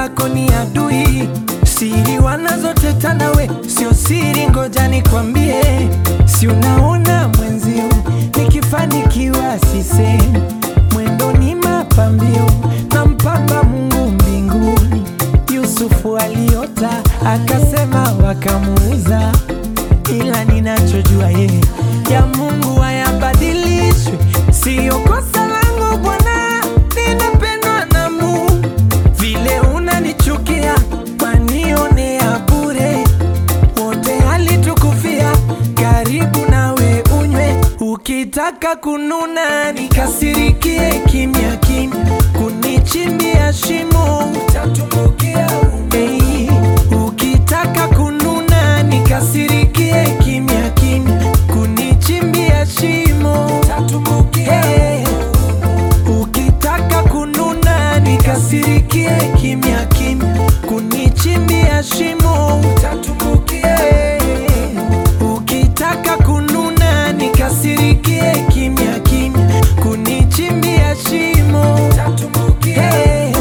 zako ni adui, siri wanazoteta nawe sio siri, ngoja nikwambie, si unaona mwenzio nikifanikiwa sisemi, mwendo ni mapambio na mpamba Mungu mbinguni. Yusufu aliota akasema, wakamuuza, ila ninachojua yeye ya Mungu hayabadilishwi, siyo kosa langu Bwana, ninapendwa na Mungu. Vile unanichukia wanionea bure, wote alitukufia, karibu nawe unywe, ukitaka kununa nikasirikie kimya kimya, kunichimbia shimo utatumbukia hey, ukitaka kununa nikasirikie kimya kimya, kunichimbia shimo utatumbukia hey, ukitaka kununa nikasirikie kimya kimya, kunichimbia shimo utatumbukia hey, ukitaka kununa nikasirikie kimya kimya, kunichimbia shimo utatumbukia hey.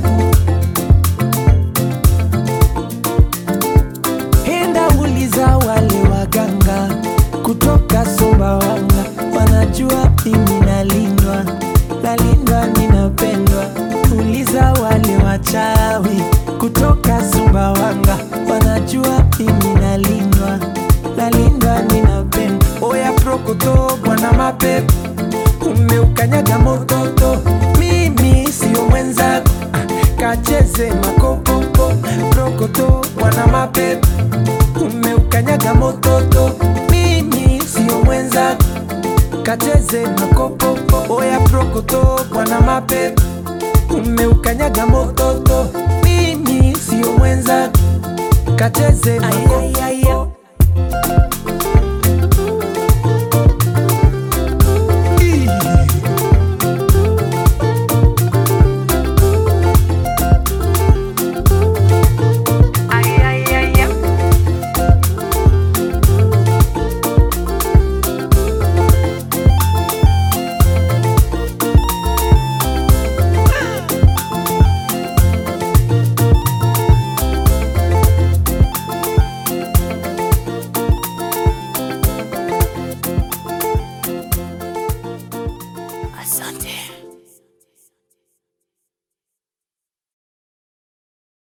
Enda uliza wale waganga kutoka Sumbawanga, wanajua mimi nalindwa, nalindwa, ninapendwa. Uliza wale wachawi kutoka Sumbawanga, wanajua mimi nalindwa, nalindwa, ninapendwa. Oya prokoto, bwana mapepo, umeukanyaga mototo, mimi sio mwenzako, ah, kacheze makopopo. Prokoto, bwana mapepo umeukanyaga mototo, mimi sio mwenzako, kacheze makopopo. Oya prokoto, bwana mapepo, umeukanyaga mototo, mimi sio mwenzako, kacheze makopopo.